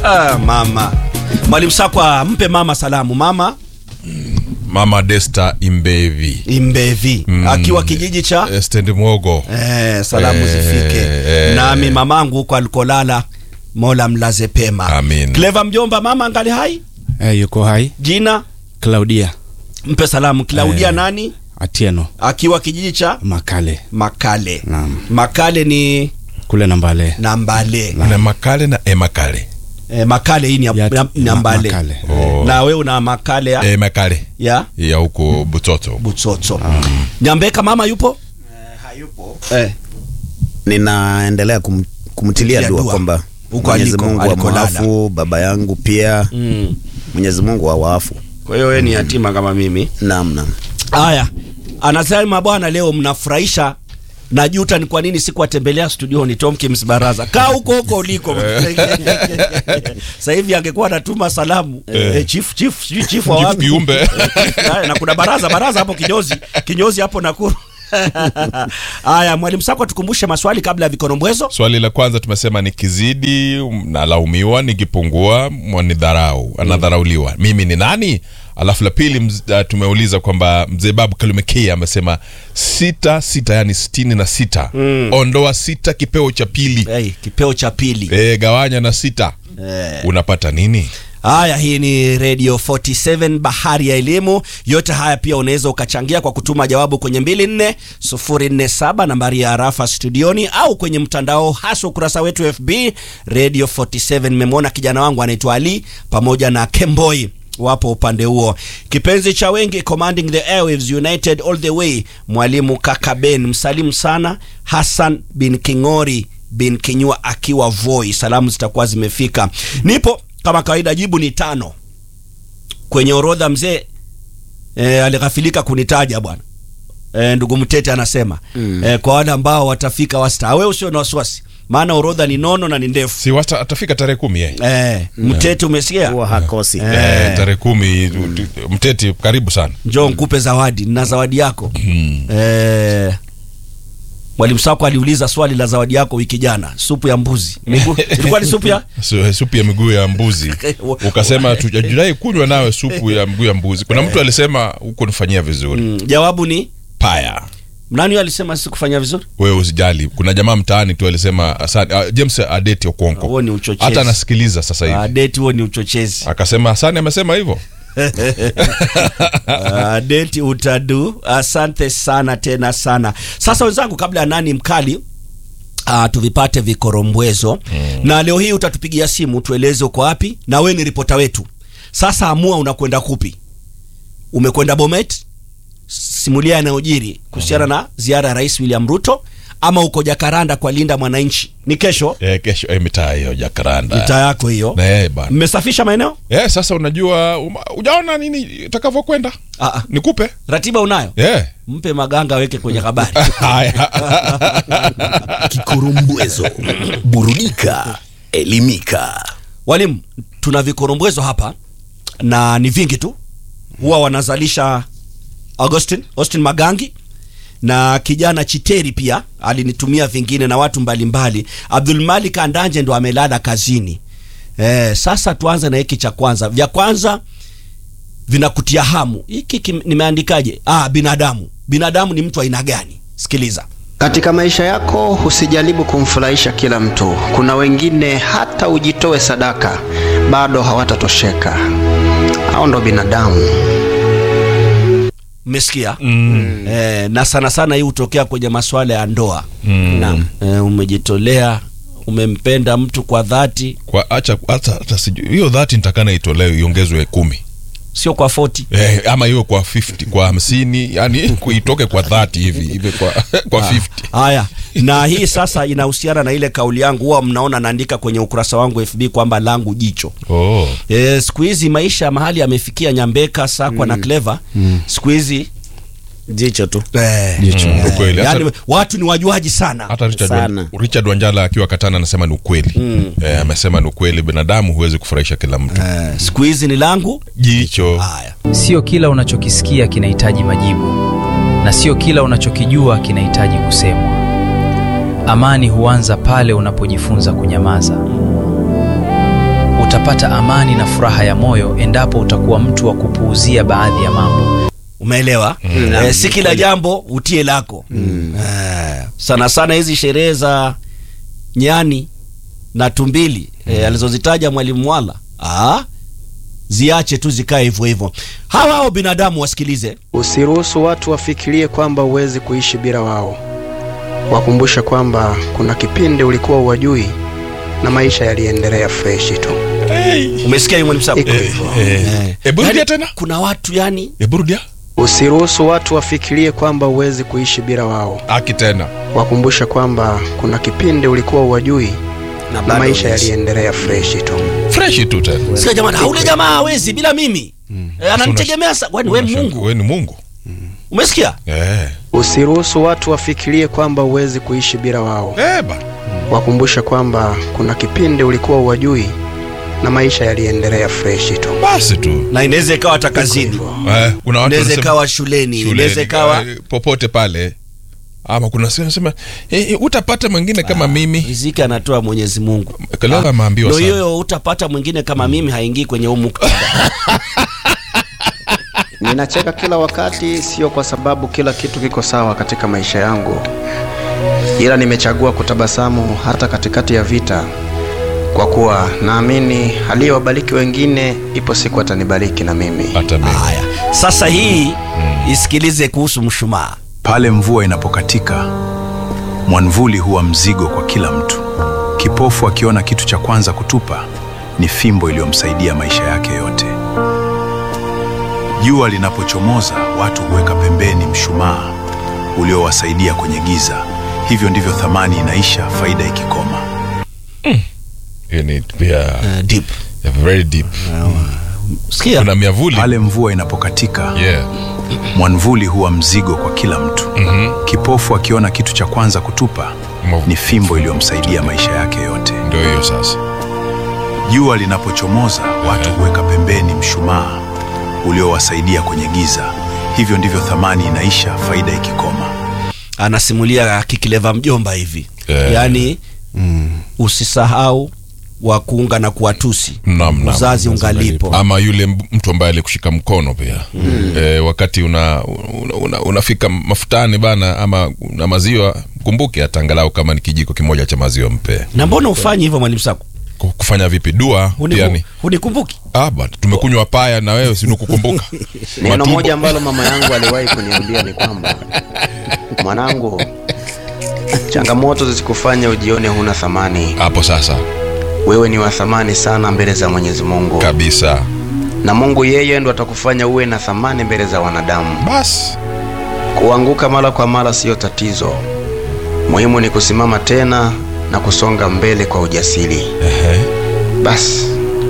Ah, mama mwalimu Sakwa, mpe mama salamu. Mama Mama Desta Imbevi Imbevi Mm. akiwa kijiji cha Eh, stendi Mwogo eh, salamu Eh, zifike eh. nami mamangu huko alikolala, Mola mlaze pema. Amin. Cleva mjomba, mama angali hai, Eh, yuko hai jina Claudia mpe salamu. Claudia Eh. nani Atieno akiwa kijiji cha Makale Makale. Naam. Makale ni kule Nambale. Nambale. na Makale na Emakale Eh, Makale hii ni ya, Ya- ya, Nambale. Makale. Oh. Na wewe una Makale ya, Emakale ya ya huko Butoto. Butsotso. Nyambeka mama yupo? hayupo Eh. ninaendelea kum, kumtilia Kumtilia dua dua. kwamba Huko Mwenyezi aliko- Mungu alikolala. amwafu baba yangu pia Mm. Mwenyezi Mungu awaafu Kwa hiyo wewe ni yatima kama mimi. naam naam Haya, anasema bwana, leo mnafurahisha. Najuta ni kwa nini sikuwatembelea studioni. Tomkins Baraza, kaa huko huko uliko. Sasa hivi angekuwa anatuma salamu eh, chief chief sijui chief wa Chief wapi Kiumbe. Haya, na kuna baraza baraza hapo kinyozi kinyozi hapo Nakuru. Haya, mwalimu Sakwa, tukumbushe maswali kabla ya vikorombwezo. Swali la kwanza tumesema nikizidi nalaumiwa, nikipungua mwanidharau, anadharauliwa. Mimi ni nani? Alafu la pili mz- uh, tumeuliza kwamba mzee Babu Kalumekei amesema sita sita, yani sitini na sita. Ondoa sita kipeo cha pili, Hey, kipeo cha pili. e, gawanya na sita, Eh. unapata nini? Haya, hii ni Radio 47 bahari ya elimu. Yote haya pia unaweza ukachangia kwa kutuma jawabu kwenye 24047 nambari ya arafa studioni, au kwenye mtandao, hasa ukurasa wetu FB Radio 47. Nimemwona kijana wangu anaitwa Ali pamoja na Kemboi wapo upande huo. Kipenzi cha wengi, commanding the airwaves united all the way, mwalimu kaka Ben, msalimu sana Hassan bin Kingori bin Kinyua akiwa Voi. Salamu zitakuwa zimefika. Nipo kama kawaida, jibu ni tano kwenye orodha. Mzee e, alighafilika kunitaja bwana. E, ndugu Mtete anasema mm. e, kwa wale ambao watafika wasta, wewe usio na wasiwasi, maana orodha ni nono na ni ndefu. Si wata, atafika tarehe kumi yeye E, Mtete umesikia? huwa hakosi Eh. Eh, tarehe kumi tu- tu- Mteti, karibu sana. Njoo nikupe zawadi, nina zawadi yako e, Mwalimu Sako aliuliza swali la zawadi yako wiki jana, supu ya mbuzi. Miguu ilikuwa ni supu ya Su- supu ya miguu ya mbuzi ukasema tujadai kunywa nawe supu ya miguu ya mbuzi. Kuna mtu alisema huko nifanyia vizuri mm, jawabu ni paya. nani huyo alisema sikufanya vizuri? Wewe usijali, kuna jamaa mtaani tu alisema asante. Uh, James Adeti Okonko Huo ni uchochezi. hata anasikiliza sasa Ah, hivi date huo ni uchochezi. akasema asante, amesema hivyo. Ah, date utadu. Asante sana tena sana. Sasa wenzangu, kabla ya nani mkali Uh, tuvipate vikorombwezo na leo hii utatupigia simu tueleze uko wapi, na we ni ripota wetu. Sasa amua unakwenda kupi. Umekwenda Bomet, simulia yanayojiri kuhusiana na ziara ya Rais William Ruto, ama uko Jakaranda kwa linda mwananchi. Ni kesho Eh, kesho eh, mitaa hiyo Jakaranda mitaa yako hiyo. na yeye bana Mmesafisha maeneo? eh, sasa unajua uma- ujaona nini itakavyokwenda, Ah, ah. nikupe Ratiba unayo? eh. Mpe maganga aweke kwenye habari. Haya. Kikurumbwezo, burudika, elimika. Walimu, tuna vikorombwezo hapa na ni vingi tu, huwa wanazalisha Augustin Austin Magangi na kijana Chiteri pia alinitumia vingine na watu mbalimbali. Abdul Malik Andanje ndo amelala kazini. Eh, sasa tuanze na hiki cha kwanza. Vya kwanza vinakutia hamu. Hiki kim- nimeandikaje? Ah, binadamu. Binadamu ni mtu aina gani? Sikiliza. Katika maisha yako usijaribu kumfurahisha kila mtu. Kuna wengine hata ujitoe sadaka bado hawatatosheka. Hao ndo binadamu. Mmesikia? Eh, na sana sana hii hutokea kwenye masuala ya ndoa. naam Eh, umejitolea, umempenda mtu kwa dhati, kwa acha hata hata sijui hiyo dhati nitakana itolewe iongezwe kumi sio kwa 40. eh, ama iwe kwa 50 kwa hamsini yani kuitoke kwa dhati hivi hivi kwa kwa 50 Haya, na hii sasa inahusiana na ile kauli yangu, huwa mnaona naandika kwenye ukurasa wangu FB kwamba langu jicho. oh. E, siku hizi maisha mahali yamefikia Nyambeka, Sakwa na Clever. Siku hizi jicho tu eh, Jicho. Mm, ukweli. Hata- yani watu ni wajuaji sana. hata Richard, Sana. Wan, Richard Wanjala akiwa Katana anasema ni ukweli eh, amesema ni ukweli, binadamu huwezi kufurahisha kila mtu. Eh, siku hizi ni langu Jicho haya. Sio kila unachokisikia kinahitaji majibu, na sio kila unachokijua kinahitaji kusemwa. Amani huanza pale unapojifunza kunyamaza. Utapata utapata amani na furaha ya moyo endapo utakuwa mtu wa kupuuzia baadhi ya mambo. umeelewa eh, si kila jambo utie lako eh, sana sana hizi sherehe za nyani na tumbili eh, alizozitaja mwalimu Mwala ah, ziache tu zikae hivyo hivyo hawa hao binadamu wasikilize Usiruhusu watu wafikirie kwamba huwezi kuishi bila wao. Wakumbushe kwamba kuna kipindi ulikuwa uwajui na maisha yaliendelea freshi tu. umesikia hiyo mwalimu Sabu? Iko hivyo. Eh. Hebu rudia Yaani, tena. kuna watu yani Hebu rudia. Usiruhusu watu wafikirie kwamba huwezi kuishi bila wao. Aki tena. Wakumbushe kwamba kuna kipindi ulikuwa uwajui na bado maisha huwezi. yaliendelea freshi tu. Fresh tu tena. sikia jamani haule jamaa hawezi bila mimi eh, ananitegemea sa kwani we Mungu Wewe ni Mungu. umesikia Eh. Usiruhusu watu wafikirie kwamba huwezi kuishi bila wao. Eh ba. Wakumbushe kwamba kuna kipindi ulikuwa uwajui na maisha yaliendelea freshi tu. Basi tu. na inaweza ikawa hata kazini Eh, kuna watu inaweza wanasema- ikawa shuleni shuleni, inaweza ikawa eh, popote pale. Ama kuna sema sema eh, eh, utapata mwingine kama mimi. riziki anatoa Mwenyezi Mungu. Kalala ameambiwa Ndio sana. hiyo utapata mwingine kama mimi haingii kwenye huu muktadha. Ninacheka kila wakati, sio kwa sababu kila kitu kiko sawa katika maisha yangu, ila nimechagua kutabasamu hata katikati ya vita, kwa kuwa naamini aliyewabariki wengine, ipo siku atanibariki na mimi. Hata mimi. Haya, sasa hii isikilize kuhusu mshumaa. Pale mvua inapokatika, mwanvuli huwa mzigo kwa kila mtu. Kipofu akiona kitu cha kwanza kutupa ni fimbo iliyomsaidia maisha yake yote. Jua linapochomoza, watu huweka pembeni mshumaa uliowasaidia kwenye giza. Hivyo ndivyo thamani inaisha, faida ikikoma. Hiyo ni pia Uh, deep. very deep. Sikia. Kuna miavuli. Pale mvua inapokatika, Yeah. mwanvuli huwa mzigo kwa kila mtu. Kipofu akiona kitu cha kwanza kutupa Mwavu- ni fimbo iliyomsaidia maisha yake yote. Ndio hiyo sasa. Jua linapochomoza, watu huweka pembeni mshumaa uliowasaidia kwenye giza. Hivyo ndivyo thamani inaisha, faida ikikoma. Anasimulia kikileva mjomba hivi. Eh. Yaani usisahau wa kuunga na kuwatusi. Naam, naam. Uzazi ungalipo. ama yule m- mtu ambaye alikushika mkono pia e, wakati una, una, una, unafika mafutani bana ama na maziwa kumbuke hata angalau kama ni kijiko kimoja cha maziwa mpe Na mbona ufanyi hivyo mwalimu Sako? Ku- kufanya vipi dua Huniku- pia ni Hunikumbuki? ah, bana, tumekunywa paya na wewe sinukukumbuka Neno moja ambalo mama yangu aliwahi kuniambia ni kwamba mwanangu, changamoto zisikufanya ujione huna thamani. hapo sasa Wewe ni wa thamani sana mbele za Mwenyezi Mungu, kabisa na Mungu yeye ndo atakufanya uwe na thamani mbele za wanadamu. basi Kuanguka mara kwa mara siyo tatizo, muhimu ni kusimama tena na kusonga mbele kwa ujasiri. Basi,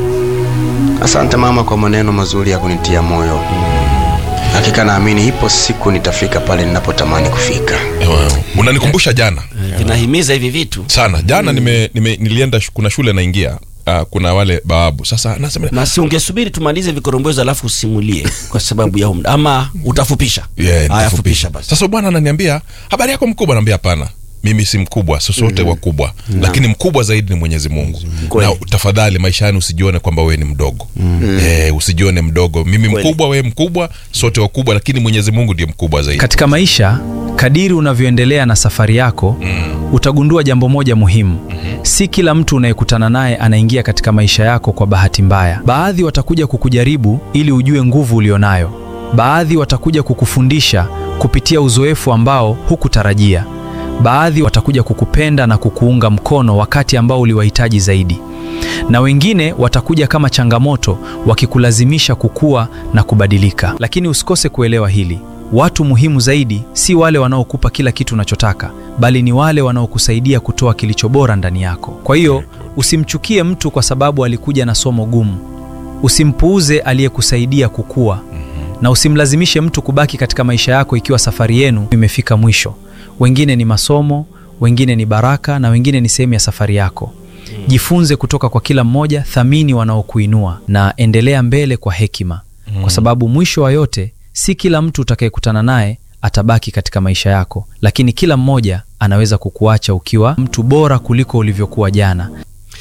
asante mama kwa maneno mazuri ya kunitia moyo. Hakika naamini ipo siku nitafika pale ninapotamani kufika. Ewa, unanikumbusha jana Vinahimiza hivi vitu. sana jana nime, nime, nilienda shu- kuna shule naingia uh, kuna wale bawabu sasa nasema Na si ungesubiri tumalize vikorombozo alafu usimulie kwa sababu ya umda ama utafupisha? Yeah, Haya, nitafupisha. fupisha basi. Sasa bwana ananiambia habari yako mkubwa, naambia hapana, mimi si mkubwa, sisi wote wakubwa, lakini mkubwa zaidi ni Mwenyezi Mungu. Na tafadhali maishani usijione kwamba wewe ni mdogo eh, usijione mdogo. Mimi mkubwa, wewe mkubwa, sote wakubwa, lakini Mwenyezi Mungu ndiye mkubwa zaidi. Katika maisha, kadiri unavyoendelea na safari yako utagundua jambo moja muhimu. Si kila mtu unayekutana naye anaingia katika maisha yako kwa bahati mbaya. Baadhi watakuja kukujaribu ili ujue nguvu ulionayo. Baadhi watakuja kukufundisha kupitia uzoefu ambao hukutarajia. Baadhi watakuja kukupenda na kukuunga mkono wakati ambao uliwahitaji zaidi, na wengine watakuja kama changamoto, wakikulazimisha kukua na kubadilika. Lakini usikose kuelewa hili: watu muhimu zaidi si wale wanaokupa kila kitu unachotaka, bali ni wale wanaokusaidia kutoa kilicho bora ndani yako. Kwa hiyo usimchukie mtu kwa sababu alikuja na somo gumu. Usimpuuze aliyekusaidia kukua, na usimlazimishe mtu kubaki katika maisha yako ikiwa safari yenu imefika mwisho. Wengine ni masomo, wengine ni baraka, na wengine ni sehemu ya safari yako. Jifunze kutoka kwa kila mmoja, thamini wanaokuinua na endelea mbele kwa hekima, kwa sababu mwisho wa yote, si kila mtu utakayekutana naye atabaki katika maisha yako, lakini kila mmoja anaweza kukuacha ukiwa mtu bora kuliko ulivyokuwa jana.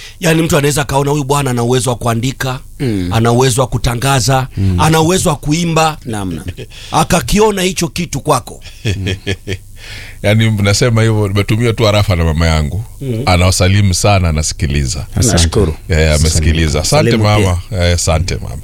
yaani mtu anaweza akaona huyu bwana ana uwezo wa kuandika ana uwezo wa kutangaza ana uwezo wa kuimba Namna. akakiona hicho kitu kwako yaani nasema hivyo nimetumia tu arafa na mama yangu anawasalimu sana anasikiliza Nashukuru. Eh, amesikiliza asante Salimu mama Eh, asante mama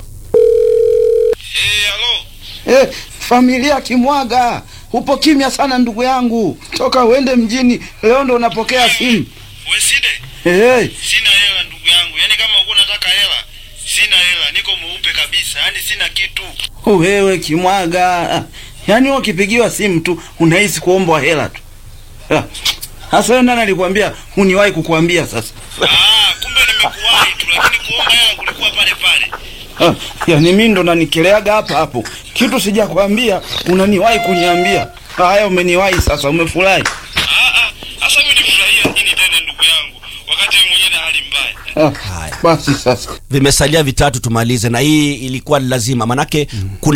Eh, familia Kimwaga, upo kimya sana ndugu yangu, toka uende mjini leo ndo unapokea simu. Weside, Eh, sina hela ndugu yangu. Yaani kama uko unataka hela, sina hela, niko mweupe kabisa. Yaani sina kitu. wewe Kimwaga, yaani wewe ukipigiwa simu tu unahisi kuombwa hela tu. Ah, Sasa wewe nani alikwambia uniwahi kukuambia sasa? Ah, kumbe nimekuwahi tu, lakini kuomba hela kulikuwa pale pale. Ah, yaani mimi ndo nanikeleaga hapa hapo, kitu sijakwambia unaniwahi kuniambia. Haya, umeniwahi sasa, umefurahi. Ah ah, sasa mimi nifurahia nini tena ndugu yangu? Wakati mimi mwenyewe na hali mbaya. Ah, basi sasa vimesalia vitatu tumalize na hii ilikuwa ni lazima manake kuna